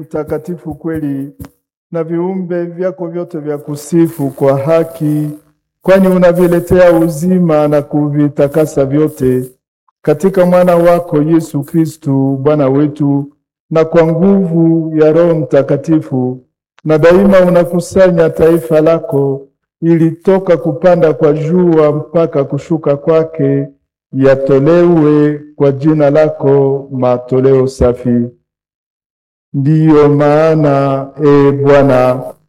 mtakatifu kweli, na viumbe vyako vyote vya kusifu kwa haki, kwani unaviletea uzima na kuvitakasa vyote katika mwana wako Yesu Kristu Bwana wetu, na kwa nguvu ya Roho Mtakatifu, na daima unakusanya taifa lako ili toka kupanda kwa jua mpaka kushuka kwake yatolewe kwa jina lako matoleo safi. Ndiyo maana e Bwana,